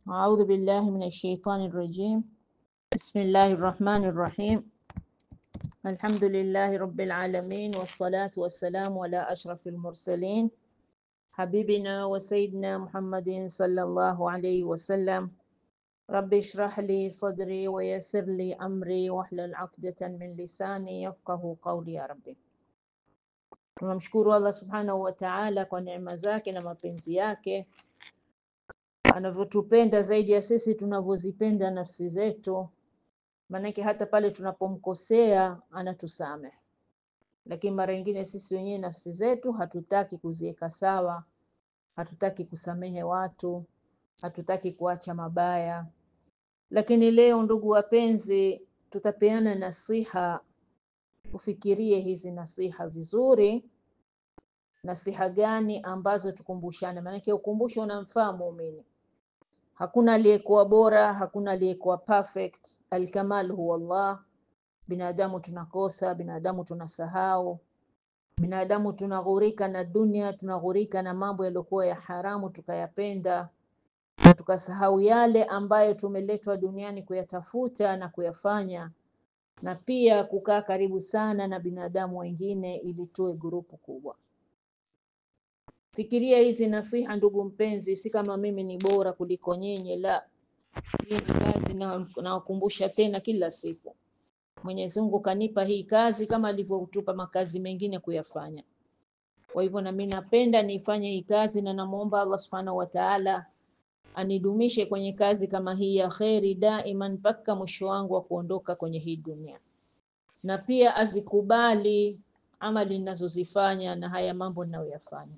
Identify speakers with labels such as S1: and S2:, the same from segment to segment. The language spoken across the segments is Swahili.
S1: أعوذ بالله من الشيطان الرجيم بسم الله الرحمن الرحيم الحمد لله رب العالمين والصلاة والسلام على أشرف المرسلين حبيبنا وسيدنا محمد صلى الله عليه وسلم رب اشرح لي صدري ويسر لي أمري واحلل عقدة من لساني يفقه قولي يا ربي Tunamshukuru Allah subhanahu wa ta'ala kwa neema zake na mapenzi yake anavyotupenda zaidi ya sisi tunavyozipenda nafsi zetu. Maanake hata pale tunapomkosea anatusamehe, lakini mara nyingine sisi wenyewe nafsi zetu hatutaki kuziweka sawa, hatutaki kusamehe watu, hatutaki kuacha mabaya. Lakini leo, ndugu wapenzi, tutapeana nasiha. Ufikirie hizi nasiha vizuri. Nasiha gani ambazo tukumbushane? Maanake ukumbusho unamfaa muumini. Hakuna aliyekuwa bora, hakuna aliyekuwa perfect. Alkamal huwa Allah. Binadamu tunakosa, binadamu tunasahau, binadamu tunaghurika na dunia, tunaghurika na mambo yaliyokuwa ya haramu tukayapenda, na tukasahau yale ambayo tumeletwa duniani kuyatafuta na kuyafanya, na pia kukaa karibu sana na binadamu wengine ili tuwe grupu kubwa. Fikiria hizi nasiha, ndugu mpenzi, si kama mimi ni bora kuliko nyinyi, la. Hii ni kazi na nawakumbusha tena kila siku. Mwenyezi Mungu kanipa hii kazi kama alivyotupa makazi mengine kuyafanya. Kwa hivyo na mimi napenda niifanye hii kazi, na namwomba Allah subhanahu wa ta'ala anidumishe kwenye kazi kama hii ya kheri daiman mpaka mwisho wangu wa kuondoka kwenye hii dunia, na pia azikubali amali ninazozifanya na haya mambo ninayoyafanya.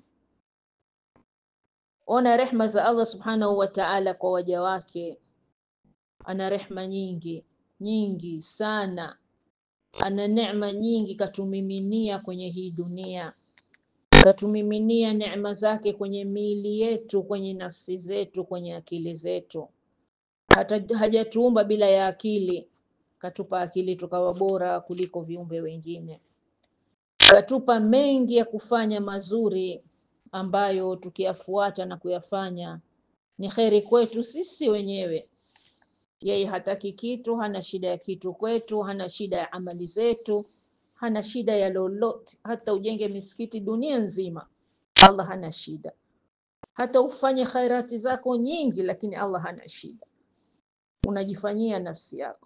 S1: Ona rehma za Allah subhanahu wa ta'ala kwa waja wake. Ana rehma nyingi nyingi sana, ana neema nyingi katumiminia kwenye hii dunia, katumiminia neema zake kwenye miili yetu, kwenye nafsi zetu, kwenye akili zetu. Hata hajatuumba bila ya akili, katupa akili tukawa bora kuliko viumbe wengine, katupa mengi ya kufanya mazuri ambayo tukiyafuata na kuyafanya ni kheri kwetu sisi wenyewe. Yeye hataki kitu, hana shida ya kitu kwetu, hana shida ya amali zetu, hana shida ya lolote. Hata ujenge misikiti dunia nzima, Allah hana shida. Hata ufanye khairati zako nyingi, lakini Allah hana shida. Unajifanyia nafsi yako.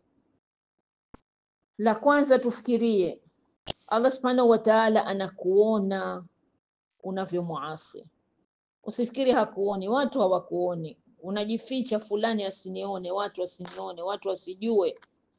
S1: La kwanza tufikirie, Allah subhanahu wa ta'ala anakuona unavyomuasi. Usifikiri hakuoni, watu hawakuoni. Unajificha, fulani asinione, watu wasinione, watu wasijue,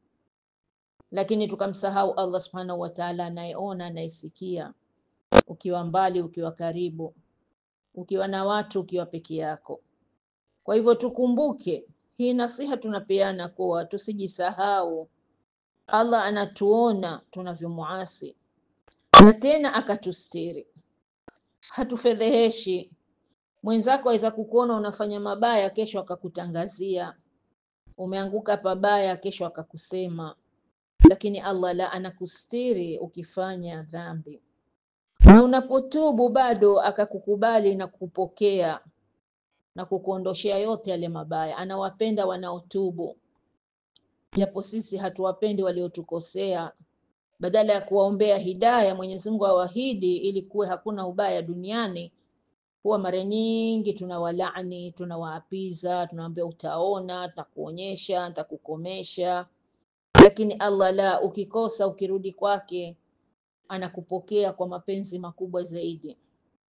S1: lakini tukamsahau Allah subhanahu wa ta'ala, anayeona, anayesikia, ukiwa mbali, ukiwa karibu, ukiwa na watu, ukiwa peke yako. Kwa hivyo tukumbuke hii nasiha tunapeana, kuwa tusijisahau. Allah anatuona tunavyomuasi, na tena akatustiri, hatufedheheshi Mwenzako aweza kukuona unafanya mabaya, kesho akakutangazia umeanguka pabaya, kesho akakusema, lakini Allah la, anakustiri ukifanya dhambi, na unapotubu bado akakukubali na kukupokea na kukuondoshea yote yale mabaya. Anawapenda wanaotubu, japo sisi hatuwapendi waliotukosea. Badala ya kuwaombea hidaya, Mwenyezi Mungu awahidi ili kuwe hakuna ubaya duniani huwa mara nyingi tunawalaani, tunawaapiza, tunawaambia utaona, takuonyesha, takukomesha. Lakini Allah la, ukikosa ukirudi kwake anakupokea kwa mapenzi makubwa zaidi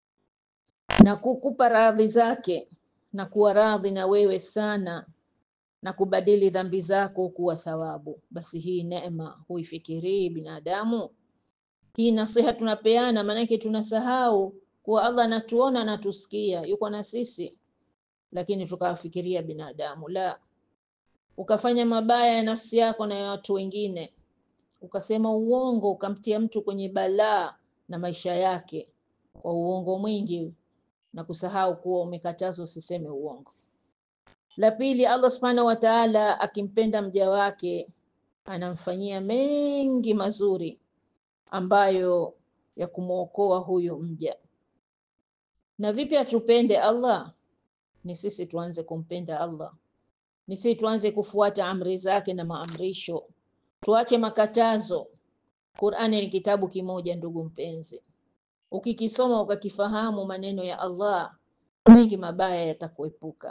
S1: na kukupa radhi zake na kuwa radhi na wewe sana na kubadili dhambi zako kuwa thawabu. Basi hii neema huifikirii binadamu? Hii nasiha tunapeana, maanake tunasahau kuwa Allah anatuona, anatusikia, yuko na sisi, lakini tukawafikiria binadamu. La, ukafanya mabaya ya nafsi yako na ya watu wengine, ukasema uongo, ukamtia mtu kwenye balaa na maisha yake kwa uongo mwingi na kusahau kuwa umekatazwa usiseme uongo. La pili, Allah subhanahu wa ta'ala akimpenda mja wake anamfanyia mengi mazuri ambayo ya kumwokoa huyo mja. Na vipi atupende Allah? Ni sisi tuanze kumpenda Allah, ni si tuanze kufuata amri zake na maamrisho, tuache makatazo. Qur'ani ni kitabu kimoja, ndugu mpenzi, ukikisoma ukakifahamu maneno ya Allah, mengi mabaya yatakuepuka.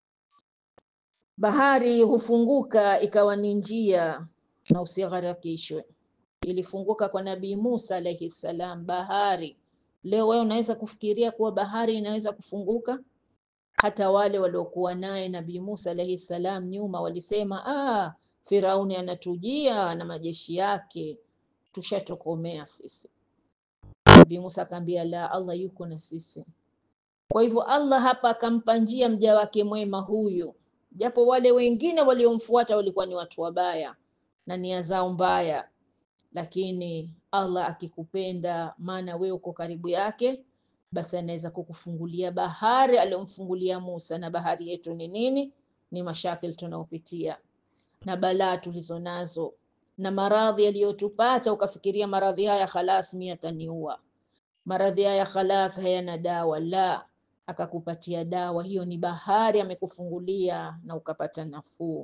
S1: Bahari hufunguka ikawa ni njia na usigharakishwe. Ilifunguka kwa Nabii Musa alayhi salam bahari. Leo wewe unaweza kufikiria kuwa bahari inaweza kufunguka? Hata wale waliokuwa naye Nabii Musa alayhi salam nyuma walisema, ah, Firauni anatujia na majeshi yake, tushatokomea sisi. Nabii Musa akamwambia, la, Allah yuko na sisi. Kwa hivyo Allah hapa akampa njia mja wake mwema huyu, japo wale wengine waliomfuata walikuwa ni watu wabaya na nia zao mbaya, lakini Allah akikupenda, maana wewe uko karibu yake, basi anaweza kukufungulia bahari aliyomfungulia Musa. Na bahari yetu ni nini? Ni mashakil tunaopitia na balaa tulizo nazo na maradhi yaliyotupata, ukafikiria maradhi haya khalas, mimi ataniua, maradhi haya khalas, hayana dawa. La, akakupatia dawa. Hiyo ni bahari amekufungulia na ukapata nafuu.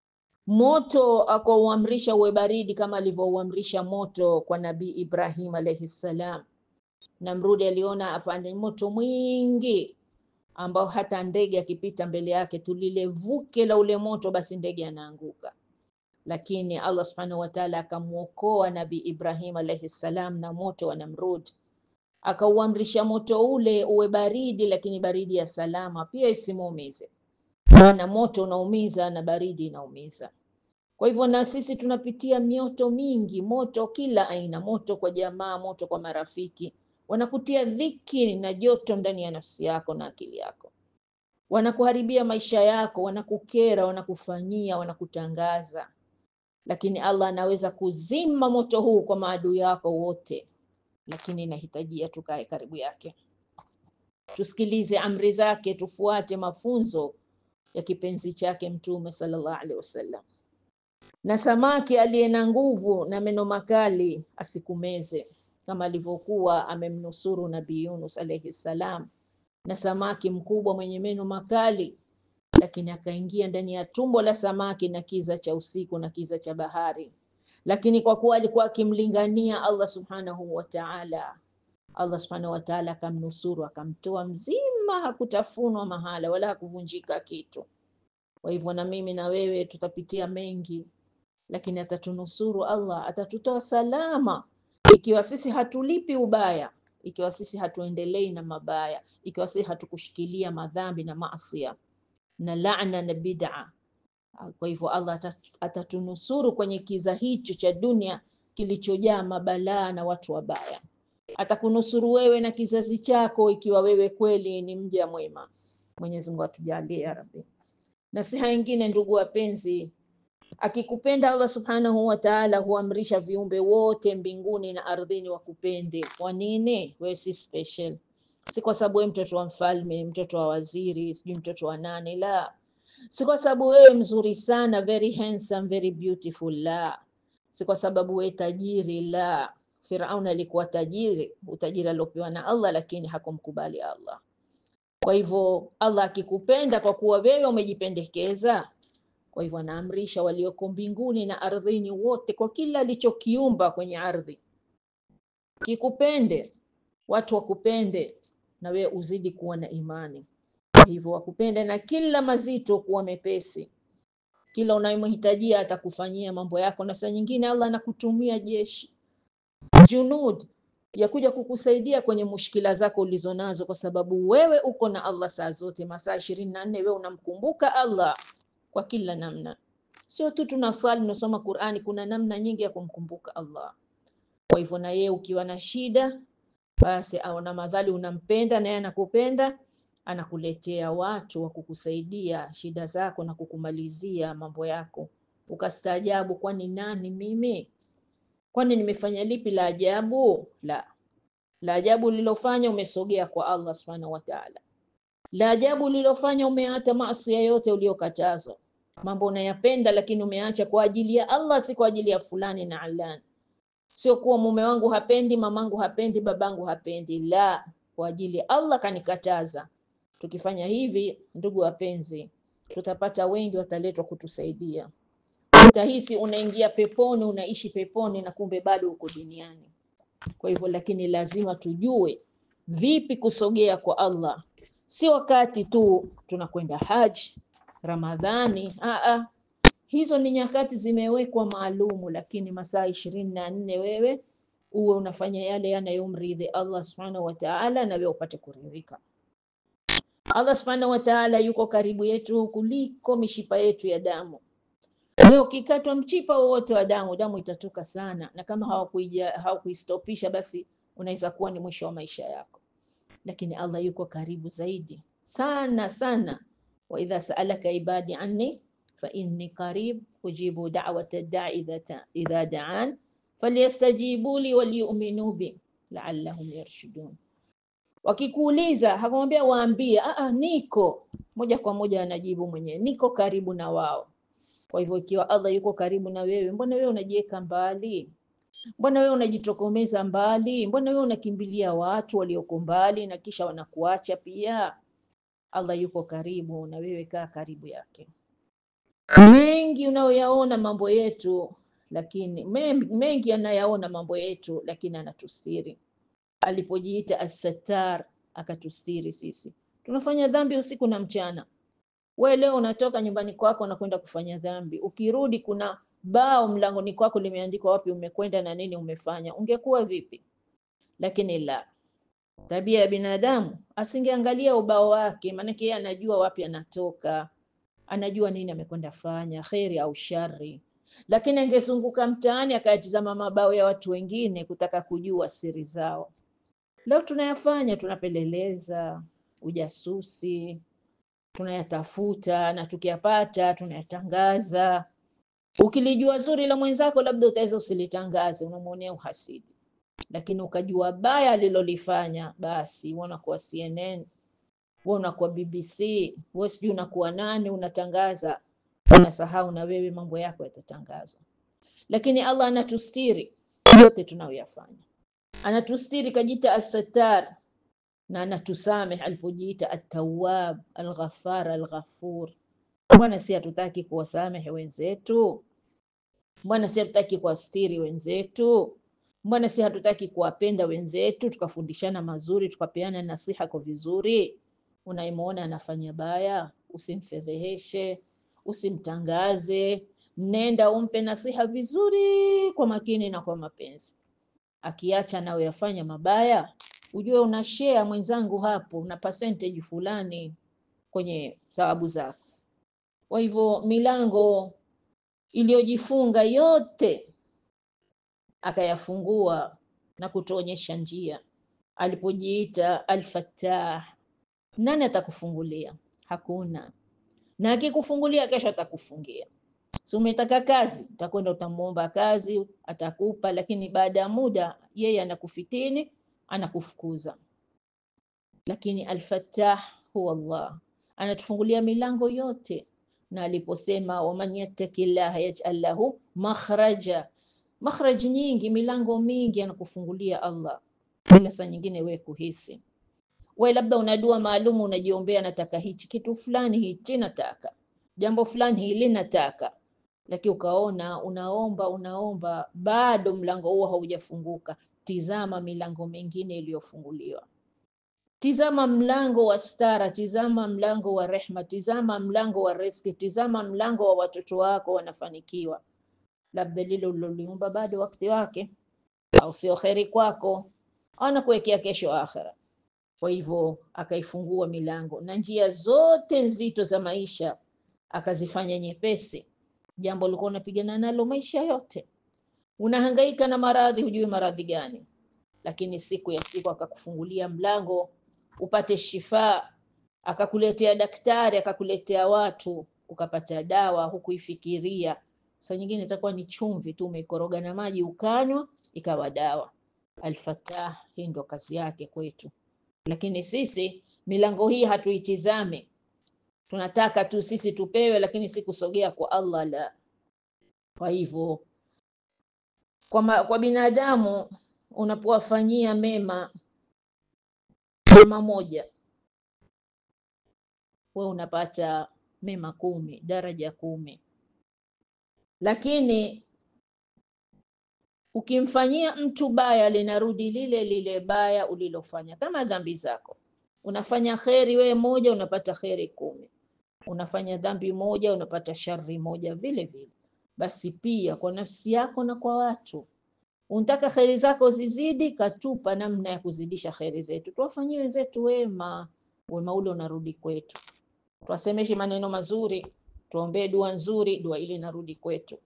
S1: Moto akauamrisha uwe baridi kama alivyouamrisha moto kwa Nabii Ibrahim alayhi salam. Namrudi aliona apande moto mwingi ambao hata ndege akipita mbele yake tu lile vuke la ule moto, basi ndege anaanguka. Lakini Allah subhanahu wa ta'ala akamwokoa Nabii Ibrahim alayhi salam na moto wa Namrud, akauamrisha moto ule uwe baridi, lakini baridi ya salama, pia isimuumize, maana moto unaumiza na baridi inaumiza. Kwa hivyo na sisi tunapitia mioto mingi, moto kila aina, moto kwa jamaa, moto kwa marafiki, wanakutia dhiki na joto ndani ya nafsi yako na akili yako, wanakuharibia maisha yako, wanakukera, wanakufanyia, wanakutangaza. Lakini Allah anaweza kuzima moto huu kwa maadui yako wote, lakini inahitajia tukae karibu yake, tusikilize amri zake, tufuate mafunzo ya kipenzi chake Mtume sallallahu alaihi wasallam. Na samaki aliye na nguvu na meno makali asikumeze, kama alivyokuwa amemnusuru Nabii Yunus alayhi salam, na samaki mkubwa mwenye meno makali, lakini akaingia ndani ya tumbo la samaki na kiza cha usiku na kiza cha bahari. Lakini kwa kuwa alikuwa akimlingania Allah subhanahu wa ta'ala, Allah subhanahu wa ta'ala akamnusuru, akamtoa mzima, hakutafunwa mahala wala hakuvunjika kitu. Kwa hivyo na mimi na wewe tutapitia mengi lakini atatunusuru Allah, atatutoa salama ikiwa sisi hatulipi ubaya, ikiwa sisi hatuendelei na mabaya, ikiwa sisi hatukushikilia madhambi na maasia na laana na bid'a. Kwa hivyo Allah atatunusuru kwenye kiza hicho cha dunia kilichojaa mabalaa na watu wabaya. Atakunusuru wewe na kizazi chako ikiwa wewe kweli ni mja mwema. Mwenyezi Mungu atujalie ya Rabbi. Nasiha nyingine, ndugu wapenzi, akikupenda Allah subhanahu wa ta'ala huamrisha viumbe wote mbinguni na ardhini wakupende. Kwa nini? Wewe si special, si kwa sababu wewe mtoto wa mfalme, mtoto wa waziri, sijui mtoto wa nani. La, si kwa sababu wewe mzuri sana, very handsome, very beautiful. La, si kwa sababu wewe tajiri. La, Firaun alikuwa tajiri, utajiri aliopewa na Allah, lakini hakumkubali Allah. Kwa hivyo Allah akikupenda kwa kuwa wewe umejipendekeza kwa hivyo anaamrisha walioko mbinguni na ardhini wote, kwa kila alichokiumba kwenye ardhi kikupende, watu wakupende, na wewe uzidi kuwa na imani. Kwa hivyo wakupende, na kila mazito kuwa mepesi, kila unayomhitajia atakufanyia mambo yako, na saa nyingine Allah anakutumia jeshi junud ya kuja kukusaidia kwenye mushkila zako ulizonazo, kwa sababu wewe uko na Allah saa zote, masaa ishirini na nne wewe unamkumbuka Allah kwa kila namna. Sio tu tunasali tunasoma Qur'ani, kuna namna nyingi ya kumkumbuka Allah. Kwa hivyo na yeye ukiwa na shida, basi au na madhali unampenda na yeye anakupenda, anakuletea watu wa kukusaidia shida zako na kukumalizia mambo yako. Ukastaajabu, kwani nani mimi? Kwani nimefanya lipi la ajabu? La, la ajabu ulilofanya umesogea kwa Allah subhanahu wa ta'ala. La ajabu ulilofanya umeacha maasi yote uliyokatazwa, mambo unayapenda lakini umeacha kwa ajili ya Allah, si kwa ajili ya fulani na alani. Sio kuwa mume wangu hapendi, mamangu hapendi, babangu hapendi, la, kwa ajili ya Allah kanikataza. Tukifanya hivi, ndugu wapenzi, tutapata wengi wataletwa kutusaidia. Utahisi unaingia peponi, unaishi peponi, na kumbe bado uko duniani. Kwa hivyo, lakini lazima tujue vipi kusogea kwa Allah, si wakati tu tunakwenda haji, Ramadhani. Aa, hizo ni nyakati zimewekwa maalumu, lakini masaa ishirini na nne wewe uwe unafanya yale yanayomridhi Allah subhanahu wa ta'ala, na wewe upate kuridhika. Allah subhanahu wa ta'ala yuko karibu yetu kuliko mishipa yetu ya damu. Leo ukikatwa mchipa wowote wa damu, damu itatoka sana, na kama hawakuija hawakuistopisha, basi unaweza kuwa ni mwisho wa maisha yako. Lakini Allah yuko karibu zaidi sana sana, wa idha saalaka ibadi anni fa inni qarib ujibu da'wata da'i idha da'an falyastajibu li walyu'minu bi la'allahum yarshudun. Wakikuuliza hakumwambia waambie, a niko moja kwa moja, anajibu mwenyewe, niko karibu na wao. Kwa hivyo ikiwa Allah yuko karibu na wewe, mbona wewe unajiweka mbali? Mbona wewe unajitokomeza mbali? Mbona wewe unakimbilia watu walioko mbali na kisha wanakuacha pia? Allah yuko karibu na wewe, kaa karibu yake. Mengi unayoyaona mambo yetu, lakini mengi anayaona mambo yetu, lakini anatustiri. Alipojiita As-Sattar akatustiri sisi. Tunafanya dhambi usiku na mchana. We leo unatoka nyumbani kwako na kwenda kufanya dhambi, ukirudi kuna bao mlangoni kwako limeandikwa wapi umekwenda na nini umefanya, ungekuwa vipi? Lakini la, tabia ya binadamu asingeangalia ubao wake, maanake yeye anajua wapi anatoka, anajua nini amekwenda fanya, kheri au shari. Lakini angezunguka mtaani akayatizama mabao ya watu wengine kutaka kujua siri zao. Leo tunayafanya, tunapeleleza, ujasusi tunayatafuta na tukiyapata tunayatangaza. Ukilijua zuri la mwenzako, labda utaweza usilitangaze, unamwonea uhasidi, lakini ukajua baya alilolifanya, basi unakuwa CNN, wewe unakuwa BBC, wewe sijui unakuwa nani, unatangaza, unasahau na wewe mambo yako yatatangazwa. Lakini Allah anatustiri yote tunayoyafanya, anatustiri, kajita As-Sattar na anatusameh alipojiita At-Tawwab, Al-Ghaffar, Al-Ghafur. Mbona si hatutaki kuwasamehe wenzetu? Mbona si hatutaki kuwastiri wenzetu? Mbona si hatutaki kuwapenda wenzetu, tukafundishana mazuri, tukapeana nasiha kwa vizuri? Unaimuona anafanya baya, usimfedheheshe, usimtangaze, nenda umpe nasiha vizuri, kwa makini na kwa mapenzi. Akiacha nawe yafanya mabaya ujue una share mwenzangu, hapo una percentage fulani kwenye thawabu zako. Kwa hivyo milango iliyojifunga yote akayafungua na kutuonyesha njia. Alipojiita Al-Fattah, nani atakufungulia? Hakuna. Na akikufungulia kesho atakufungia. Si umetaka kazi, utakwenda utamwomba kazi, atakupa, lakini baada ya muda yeye anakufitini anakufukuza. Lakini Al-Fattah huwa Allah, anatufungulia milango yote, na aliposema waman yattaqillaha yaj'al lahu makhraja, makhraj nyingi, milango mingi anakufungulia Allah, bila saa nyingine wewe kuhisi. Wewe labda una dua maalumu unajiombea, nataka hichi kitu fulani, hichi nataka jambo fulani, hili nataka, lakini ukaona unaomba unaomba, bado mlango huo haujafunguka. Tizama milango mingine iliyofunguliwa. Tizama mlango wa stara, tizama mlango wa rehma, tizama mlango wa riski, tizama mlango wa watoto wako wanafanikiwa. Labda lile uliloliumba bado wakati wake, au sio kheri kwako, anakuwekea kesho akhera. Kwa hivyo akaifungua milango na njia zote nzito za maisha akazifanya nyepesi. Jambo ulikuwa unapigana nalo maisha yote unahangaika na maradhi, hujui maradhi gani, lakini siku ya siku akakufungulia mlango upate shifa, akakuletea daktari, akakuletea watu, ukapata dawa, hukuifikiria. Saa nyingine itakuwa ni chumvi tu umeikoroga na maji ukanywa, ikawa dawa. Al-Fattah, hii ndo kazi yake kwetu, lakini sisi milango hii hatuitizame, tunataka tu sisi tupewe, lakini si kusogea kwa Allah la. Kwa hivyo kwa, ma, kwa binadamu unapowafanyia mema mema moja, we unapata mema kumi, daraja kumi. Lakini ukimfanyia mtu baya linarudi lile lile baya ulilofanya, kama dhambi zako. Unafanya kheri wewe moja, unapata kheri kumi. Unafanya dhambi moja, unapata shari moja vile vile. Basi pia kwa nafsi yako na kwa watu unataka kheri zako zizidi, katupa namna ya kuzidisha kheri zetu. Tuwafanyie wenzetu wema, wema ule unarudi kwetu. Tuwasemeshe maneno mazuri, tuombee dua nzuri, dua ile inarudi kwetu.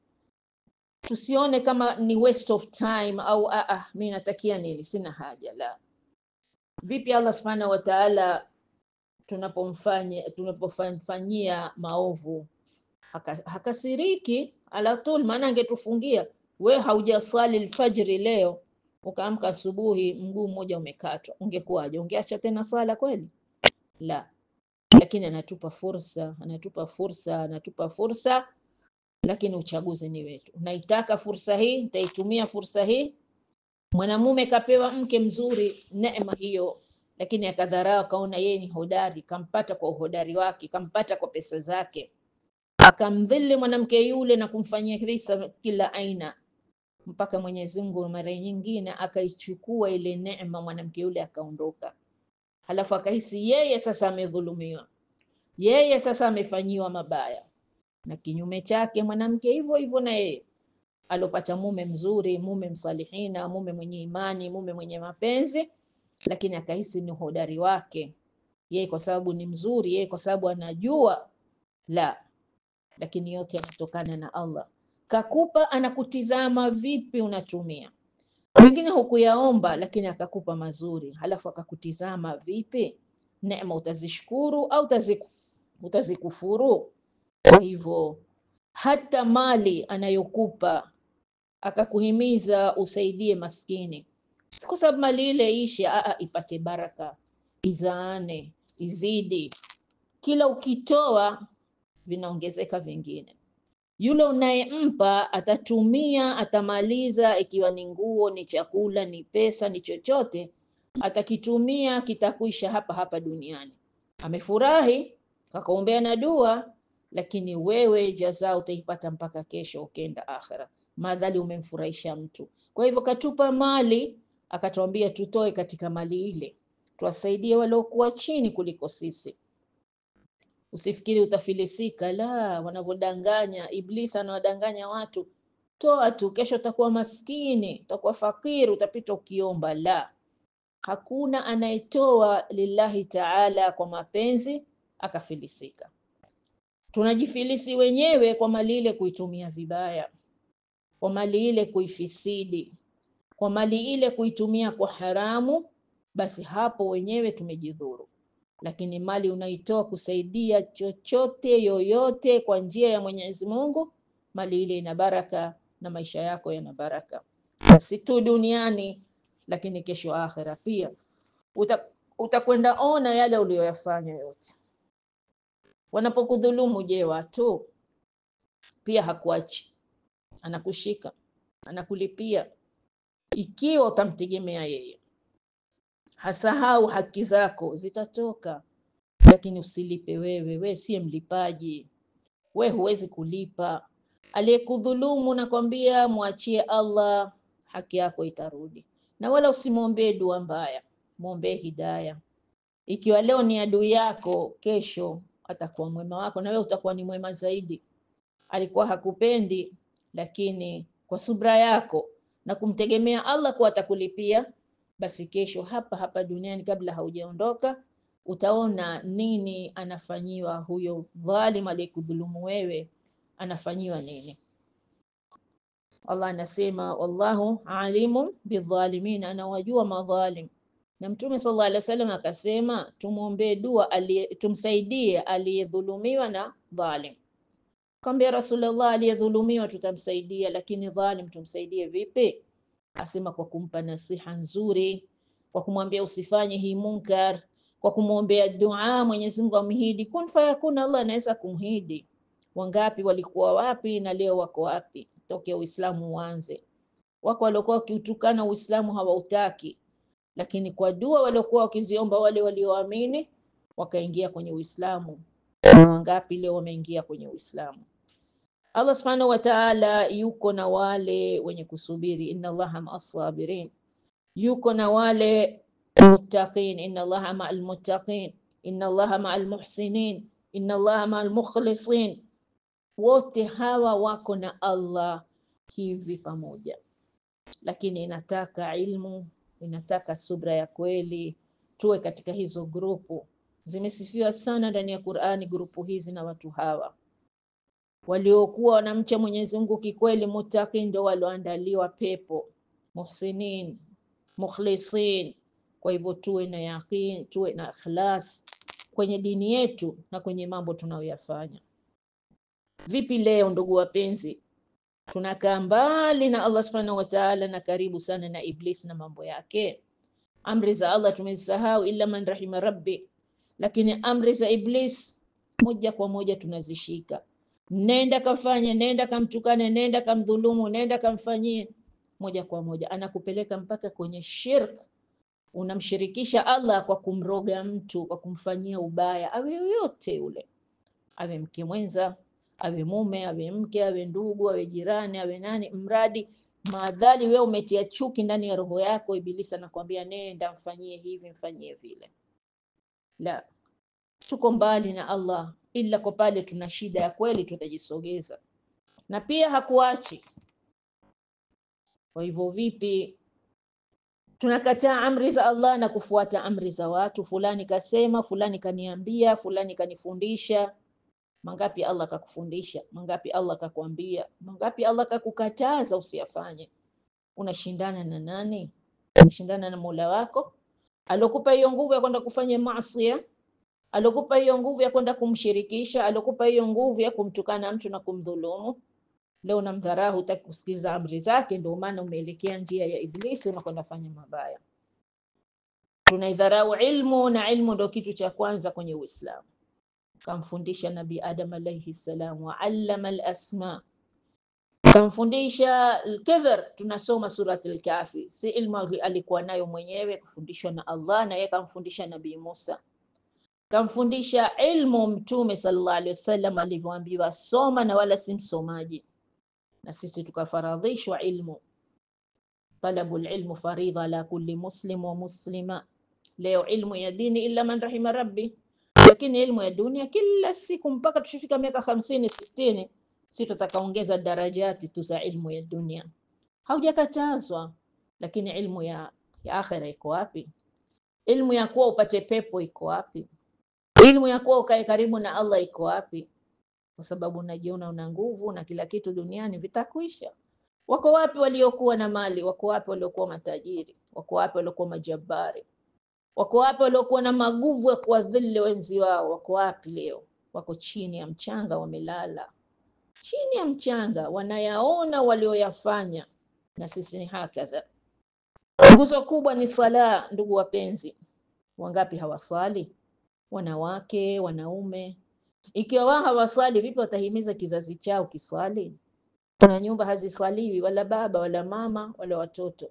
S1: Tusione kama ni waste of time au a a, mimi natakia nini, sina haja. La, vipi Allah subhanahu wa ta'ala tunapomfanya tunapofanyia maovu haka, hakasiriki ala tul, maana angetufungia we haujaswali alfajiri leo ukaamka asubuhi mguu mmoja umekatwa, ungekuwaje? Ungeacha tena swala kweli? La, lakini anatupa fursa, anatupa fursa, anatupa fursa, lakini uchaguzi ni wetu. Naitaka fursa hii, nitaitumia fursa hii. Mwanamume kapewa mke mzuri, neema hiyo, lakini akadharau, akaona yeye ni hodari, kampata kwa uhodari wake, kampata kwa pesa zake, akamdhili mwanamke yule na kumfanyia kisa kila aina mpaka Mwenyezi Mungu mara nyingine akaichukua ile neema mwanamke yule akaondoka. Halafu akahisi yeye sasa amedhulumiwa, yeye sasa amefanyiwa mabaya, na kinyume chake mwanamke hivyo hivyo na yeye alopata mume mzuri, mume msalihina, mume mwenye imani, mume mwenye mapenzi, lakini akahisi ni uhodari wake yeye, kwa sababu ni mzuri, yeye kwa sababu anajua. La, lakini yote yanatokana na Allah kakupa anakutizama vipi unatumia. Wengine hukuyaomba lakini akakupa mazuri, halafu akakutizama vipi, neema utazishukuru au utaziku, utazikufuru? Kwa hivyo hata mali anayokupa akakuhimiza usaidie maskini, si kwa sababu mali ile ishe, aa, ipate baraka, izaane, izidi. Kila ukitoa vinaongezeka vingine yule unayempa atatumia, atamaliza, ikiwa ni nguo, ni chakula, ni pesa, ni chochote, atakitumia kitakuisha hapa hapa duniani. Amefurahi, kakaombea na dua, lakini wewe jaza utaipata mpaka kesho ukenda akhera, madhali umemfurahisha mtu. Kwa hivyo katupa mali, akatuambia tutoe katika mali ile, tuwasaidie waliokuwa chini kuliko sisi. Usifikiri utafilisika, la, wanavyodanganya. Iblisi anawadanganya watu, toa tu, kesho utakuwa maskini, utakuwa fakiri, utapita ukiomba. La, hakuna anayetoa lillahi taala kwa mapenzi akafilisika. Tunajifilisi wenyewe kwa mali ile kuitumia vibaya, kwa mali ile kuifisidi, kwa mali ile kuitumia kwa haramu, basi hapo wenyewe tumejidhuru lakini mali unaitoa kusaidia chochote yoyote kwa njia ya Mwenyezi Mungu, mali ile ina baraka na maisha yako yana baraka, si tu duniani, lakini kesho akhera pia uta, utakwenda ona yale uliyoyafanya yote. Wanapokudhulumu, je, watu pia hakuachi, anakushika, anakulipia ikiwa utamtegemea yeye hasahau haki zako zitatoka, lakini usilipe wewe. We siye mlipaji, we huwezi kulipa. Aliyekudhulumu nakwambia, mwachie Allah, haki yako itarudi. Na wala usimwombee dua mbaya, mwombee hidaya. Ikiwa leo ni adui yako, kesho atakuwa mwema wako, na wewe utakuwa ni mwema zaidi. Alikuwa hakupendi, lakini kwa subra yako na kumtegemea Allah kuwa atakulipia basi kesho hapa hapa duniani kabla haujaondoka utaona nini anafanyiwa huyo dhalim aliyekudhulumu wewe, anafanyiwa nini. Allah anasema wallahu alimun bidhalimin, anawajua madhalim. Na Mtume sallallahu alaihi wasallam akasema tumwombee dua aliye, tumsaidie aliyedhulumiwa na dhalim. Kaambia Rasulullah, aliyedhulumiwa tutamsaidia, lakini dhalim tumsaidie vipi? Asema kwa kumpa nasiha nzuri, kwa kumwambia usifanye hii munkar, kwa kumwombea dua, Mwenyezi Mungu amhidi kun fayakun. Allah anaweza kumhidi. Wangapi walikuwa wapi na leo wako wapi? Tokea Uislamu uanze, wako waliokuwa wakiutukana Uislamu hawautaki, lakini kwa dua waliokuwa wakiziomba wale walioamini wakaingia kwenye Uislamu. na wangapi leo wameingia kwenye Uislamu. Allah subhanahu wa ta'ala yuko na wale wenye kusubiri, inna Allaha ma'as sabirin, yuko na wale muttaqin, inna Allaha ma'al muttaqin, inna Allaha ma'al muhsinin, inna Allaha ma'al mukhlisin. Wote hawa wako na Allah hivi pamoja, lakini inataka ilmu, inataka subra ya kweli, tuwe katika hizo grupu. Zimesifiwa sana ndani ya Qur'ani grupu hizi na watu hawa waliokuwa wanamcha Mwenyezi Mungu kikweli, muttaqin ndio walioandaliwa pepo, muhsinin, mukhlisin. Kwa hivyo tuwe na yaqin, tuwe na ikhlas kwenye dini yetu na kwenye mambo tunayoyafanya. Vipi leo ndugu wapenzi, tunakaa mbali na Allah subhanahu wa ta'ala na karibu sana na Iblis na mambo yake. Amri za Allah tumezisahau, illa man rahima rabbi, lakini amri za Iblis moja kwa moja tunazishika. Nenda kafanye, nenda kamtukane, nenda kamdhulumu, nenda kamfanyie, moja kwa moja anakupeleka mpaka kwenye shirk. Unamshirikisha Allah kwa kumroga mtu, kwa kumfanyia ubaya, awe yoyote yule, awe mke mwenza, awe mume, awe mke, awe ndugu, awe jirani, awe nani, mradi maadhali wewe umetia chuki ndani ya roho yako, Ibilisi anakwambia nenda mfanyie hivi, mfanyie vile. La, tuko mbali na Allah, ila kwa pale tuna shida ya kweli tutajisogeza, na pia hakuachi. Kwa hivyo vipi tunakataa amri za Allah na kufuata amri za watu? Fulani kasema, fulani kaniambia, fulani kanifundisha. Mangapi Allah kakufundisha? Mangapi Allah kakwambia? Mangapi Allah kakukataza usiyafanye? Unashindana na nani? Unashindana na Mola wako alokupa hiyo nguvu ya kwenda kufanya maasi, alokupa hiyo nguvu ya kwenda kumshirikisha, alokupa hiyo nguvu ya kumtukana mtu na kumdhulumu. Leo unamdharau, hutaki kusikiliza amri zake, ndio maana umeelekea njia ya Iblisi, unakwenda fanya mabaya. Tunaidharau ilmu, na ilmu ndio kitu cha kwanza kwenye Uislamu. Kamfundisha Nabii Adam alayhi salam, wa allama al-asma, kamfundisha al-kadhar. Tunasoma surat al-Kahfi, si ilmu alikuwa nayo mwenyewe, kufundishwa na Allah, na yeye kamfundisha Nabii Musa kamfundisha ilmu Mtume sallallahu alaihi wasallam alivyoambiwa soma, na wala si msomaji. Na sisi tukafaradhishwa ilmu, talabul ilmu faridha ala kulli muslim wa muslima. Leo ilmu ya dini illa man rahima rabbi, lakini ilmu ya dunia kila siku mpaka tushifika miaka hamsini sitini, si tutakaongeza darajati tu za ilmu ya dunia. Haujakatazwa, lakini ilmu ya, ya akhira iko wapi? Ilmu ya kuwa upate pepo iko wapi? Ilmu ya kuwa ukae karibu na Allah iko wapi? Kwa sababu unajiona una nguvu na kila kitu duniani vitakwisha. Wako wapi waliokuwa na mali? Wako wapi waliokuwa matajiri? Wako wapi waliokuwa majabari? Wako wapi waliokuwa na maguvu ya kuwadhili wenzi wao? Wako wapi leo? Wako chini ya mchanga, wamelala chini ya mchanga, wanayaona walioyafanya. Na sisi ni hakadha. Nguzo kubwa ni sala, ndugu wapenzi. Wangapi hawasali? Wanawake, wanaume. Ikiwa wao hawasali, vipi watahimiza kizazi chao kiswali? Kuna nyumba haziswaliwi, wala baba wala mama wala watoto.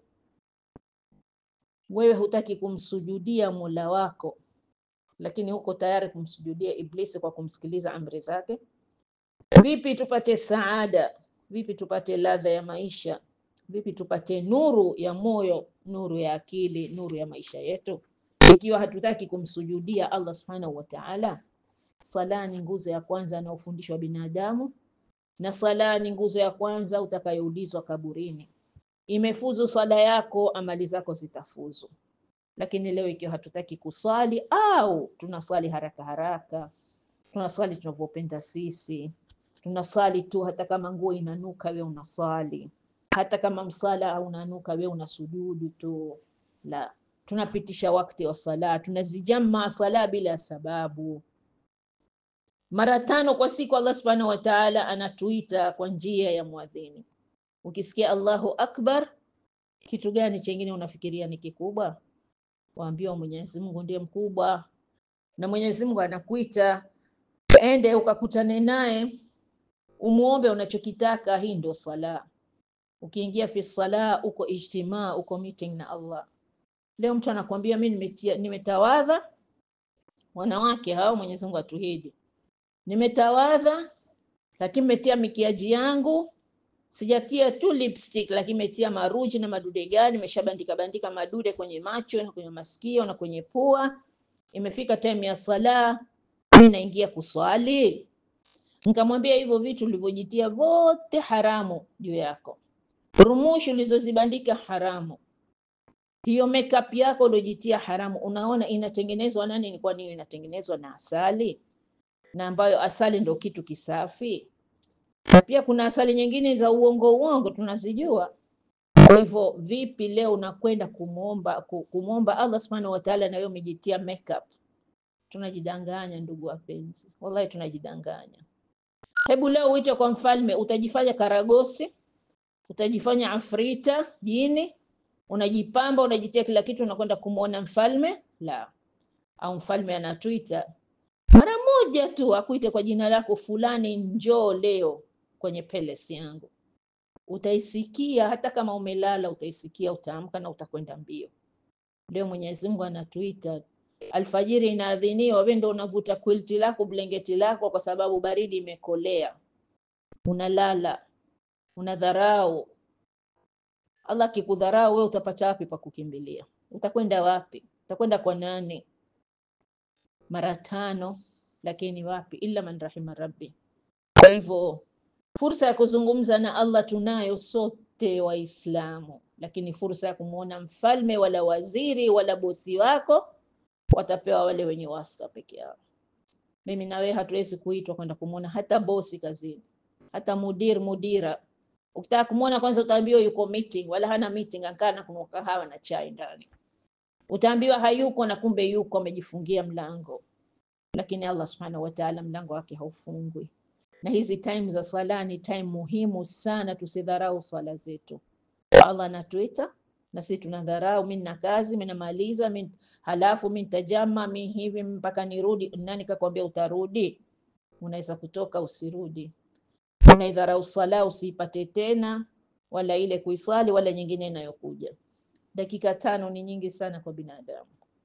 S1: Wewe hutaki kumsujudia Mola wako, lakini huko tayari kumsujudia Iblisi kwa kumsikiliza amri zake. Vipi tupate saada? Vipi tupate ladha ya maisha? Vipi tupate nuru ya moyo, nuru ya akili, nuru ya maisha yetu, ikiwa hatutaki kumsujudia Allah subhanahu wa ta'ala? Sala ni nguzo ya kwanza anayofundishwa binadamu, na sala ni nguzo ya kwanza utakayoulizwa kaburini. Imefuzu swala yako, amali zako zitafuzu. Lakini leo ikiwa hatutaki kuswali au tunaswali haraka haraka, tunaswali tunavyopenda sisi, tunaswali tu, hata kama nguo inanuka we unaswali, hata kama msala unanuka we unasujudu tu. La, tunapitisha wakati wa sala, tunazijama sala bila sababu. Mara tano kwa siku Allah subhanahu wa ta'ala anatuita kwa njia ya mwadhini. Ukisikia Allahu akbar, kitu gani chengine unafikiria ni kikubwa? Waambiwa Mwenyezi Mungu ndiye mkubwa, na Mwenyezi Mungu anakuita ende ukakutane naye, umuombe unachokitaka. Hii ndio sala. Ukiingia fi sala, uko ijtimaa, uko meeting na Allah. Leo mtu anakuambia mimi nimetawadha, wanawake hao Mwenyezi Mungu atuhidi nimetawadha, lakini metia mikiaji yangu, sijatia tu lipstick, lakini metia maruji na madude gani, nimeshabandika bandika madude kwenye macho na kwenye masikio na kwenye pua. Imefika time ya sala, mimi naingia kuswali. Nikamwambia hivyo vitu ulivyojitia vote haramu juu yako, rumushi ulizozibandika haramu, hiyo makeup yako uliojitia haramu. Unaona inatengenezwa na nini? Kwani hiyo inatengenezwa na asali, na ambayo asali ndo kitu kisafi, na pia kuna asali nyingine za uongo uongo tunazijua. Kwa hivyo vipi leo unakwenda kumwomba ku- kumwomba Allah subhanahu wa ta'ala, na wewe umejitia makeup? Tunajidanganya ndugu wapenzi, wallahi tunajidanganya. Hebu leo uite kwa mfalme, utajifanya karagosi, utajifanya afrita, jini, unajipamba, unajitia kila kitu, unakwenda kumwona mfalme? La. Au mfalme ana Twitter mara moja tu akuite kwa jina lako fulani, njoo leo kwenye palace yangu, utaisikia hata kama umelala, utaisikia, utaamka na utakwenda mbio. Leo Mwenyezi Mungu ana Twitter, alfajiri inaadhiniwa, wewe ndio unavuta quilti lako blanketi lako, kwa sababu baridi imekolea, unalala, unadharau. Allah akikudharau wewe utapata wapi pa kukimbilia? Utakwenda wapi? Utakwenda kwa nani? Mara tano, lakini wapi? Illa man rahima rabbi. Kwa hivyo fursa ya kuzungumza na Allah tunayo sote Waislamu, lakini fursa ya kumwona mfalme wala waziri wala bosi wako watapewa wale wenye wasta peke yao. Mimi na wewe hatuwezi kuitwa kwenda kumwona hata bosi kazini, hata mudir mudira. Ukitaka kumwona kwanza utaambiwa yuko meeting, wala hana meeting, akaa na kunywa kahawa na chai ndani. Utaambiwa hayuko na kumbe yuko, amejifungia mlango. Lakini Allah subhanahu wa ta'ala mlango wake haufungwi. Na hizi time za sala ni time muhimu sana, tusidharau sala zetu. Allah anatuita na sisi tunadharau. Mimi na kazi, mimi namaliza, mimi halafu mimi nitajama, mimi hivi mpaka nirudi. Nani kakwambia utarudi? Unaweza kutoka usirudi. Unaidharau sala, usiipate tena, wala ile kuisali, wala nyingine inayokuja. Dakika tano ni nyingi sana kwa binadamu.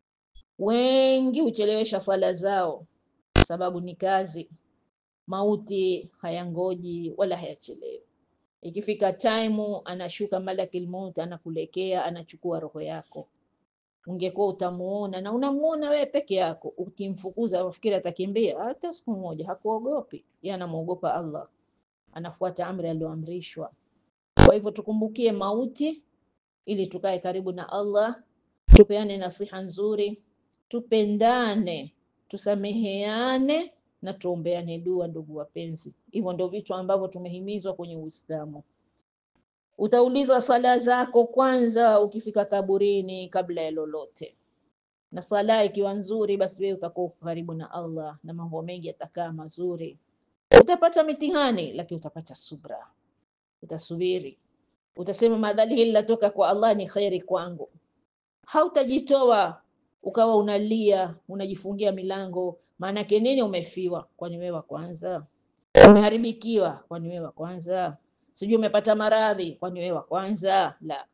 S1: Wengi huchelewesha sala zao, sababu ni kazi. Mauti hayangoji wala hayachelewi. Ikifika time anashuka malakil maut, anakulekea anachukua roho yako. Ungekuwa utamuona na unamuona wewe peke yako, ukimfukuza wafikiri atakimbia? Hata siku moja hakuogopi. Yeye anamuogopa Allah, anafuata amri aliyoamrishwa. Kwa hivyo tukumbukie mauti ili tukae karibu na Allah, tupeane nasiha nzuri, tupendane, tusameheane na tuombeane dua, ndugu wapenzi. Hivyo ndio vitu ambavyo tumehimizwa kwenye Uislamu. Utaulizwa sala zako kwanza ukifika kaburini, kabla ya lolote. Na sala ikiwa nzuri, basi wewe utakuwa uko karibu na Allah na mambo mengi yatakaa mazuri. Utapata mitihani, lakini utapata subra, utasubiri, utasema madhali hili latoka kwa Allah ni kheri kwangu. Hautajitoa ukawa unalia unajifungia milango. Maanake nini? Umefiwa, kwani wewe wa kwanza? Umeharibikiwa, kwani wewe wa kwanza? Sijui umepata maradhi, kwani wewe wa kwanza? La,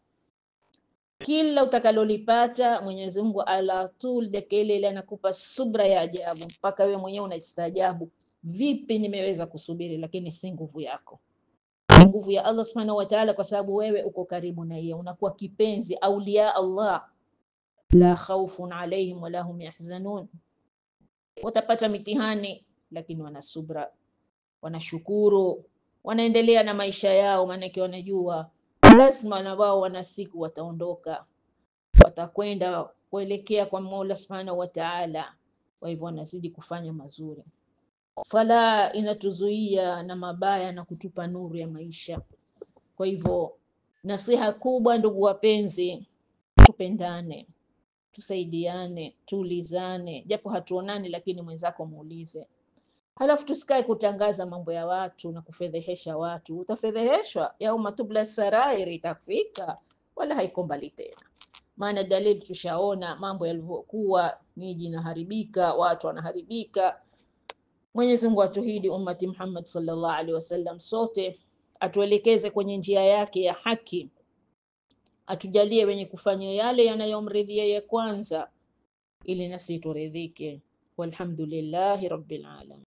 S1: kila utakalolipata Mwenyezi Mungu ala tul deke ile ile anakupa subra ya ajabu, mpaka wewe mwenyewe unajistaajabu, vipi nimeweza kusubiri? Lakini si nguvu yako, ni nguvu ya Allah subhanahu wa ta'ala, kwa sababu wewe uko karibu na yeye, unakuwa kipenzi auliya Allah la khawfun alaihim wala hum yahzanun. Watapata mitihani, lakini wana subra, wanashukuru, wanaendelea na maisha yao, maanake wanajua lazima na wao wana siku wataondoka, watakwenda kuelekea kwa Mola subhanahu wa Ta'ala. Kwa hivyo wanazidi kufanya mazuri. Sala inatuzuia na mabaya na kutupa nuru ya maisha. Kwa hivyo nasiha kubwa, ndugu wapenzi, tupendane tusaidiane, tuulizane, japo hatuonani, lakini mwenzako muulize. Halafu tusikae kutangaza mambo ya watu na kufedhehesha watu. Utafedheheshwa, yauma tubla sarairi, itafika wala haiko mbali tena. Maana dalili tushaona mambo yalivyokuwa, miji inaharibika, watu wanaharibika. Mwenyezi Mungu atuhidi ummati Muhammad sallallahu alaihi wasallam, sote atuelekeze kwenye njia yake ya haki atujalie wenye kufanya yale yanayomridhia yeye kwanza, ili nasi turidhike. Walhamdulillahi rabbil alamin.